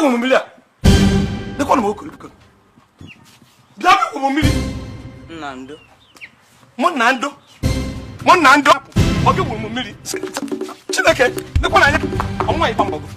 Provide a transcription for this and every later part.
gwa m mmiri a dịkwa na m okoro biko bịa bịa gwa m mmiri nna ndo mụ na ndụ mụ na ndụ ọ gị gwuru m mmiri chineke dịkwa na anya ọnwa ịgba mgbọgụ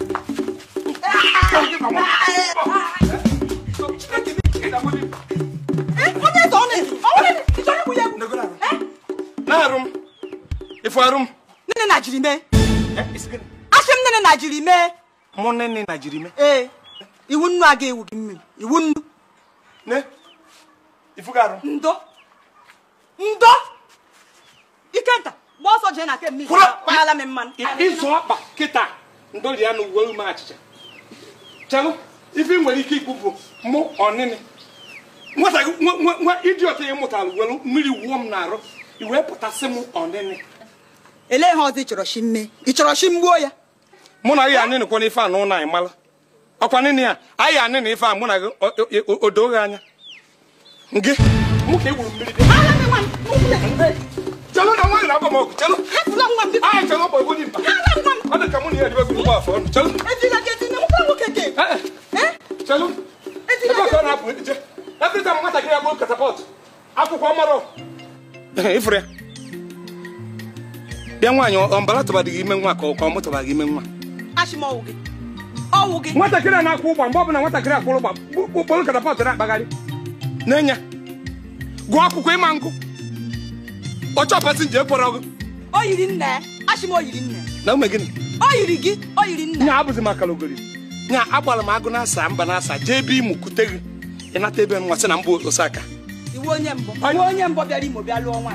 na-arụ m ifu arụ m nne na jiri mee asị m nne na jiri mee mụ nne na jiri me ee iwu nnu aga ewu gị mmiri iwu nnu ne ifu ga arụ ndo ndo ikenta gba ọsọ jee na ke mmiri Kwụrụ! kpaala m mmanụ ịzụ ọkpa kịta ndori ya na uwe ume achịcha chelụ ife ị nwere ike ikwu bụ mụ ọnịnị nwata gị nwa- nwa- nwa idiọt ya mụtara were mmiri wuo m n'arụ i wee pụtasị m ọnịnị elee ihe ọzọ ị chọrọ shi mee ị chọrọ shi mgbuo ya mụ na gị anịnị kwa n'ife a na ụlọ anyị mara ọkwa nịnị ya anyị anịnị ife a mụ na gị o- o- o- o doo gị anya gị mụ ka e gburu mmiri dị ala m nwa m ụkwụ chelụ na nwa gị na-agba m ọgụ chelụ hapụla nwa m biko anyị chelụ ọkpa egwu dị mkpa ala nwa m ọ dị ka mụ na ya dịbe gị ụgbọ afọ ọnụ chelụ ejila gị etinye nwoke nwoke ke Eh, chelụ ebe ka ọ na-apụ ije every time nwatakịrị ya bụ katapọt akwụkwọ mara ifuru ya bịa nwaanyị ọ mbara tụbadị gị ime nwa ka ọ ka ọ mụtụba gị ime nwa achị m ọwụ gị ọwụ gị nwatakịrị a na-akwụ ụgba mgbe ọbụla nwatakịrị akwụrụ ụgba kpụrụ katapọt na-akpagharị n'enya gụọ akwụkwọ ịma nkụ ọchọ pasinja ekpọrọ gị o yiri nna ya achị m o yiri nna ya na ume gịnị o yiri gị o yiri nna ya nya abụzi maka logori nya agbara m agụ na-asa mba na-asa jee ebe ịmụ kute gị ịnata ebe nwa sị na mbụ osaka iwu onye mbụ iwu onye mbụ bịara imo bịa lụọ nwaanyị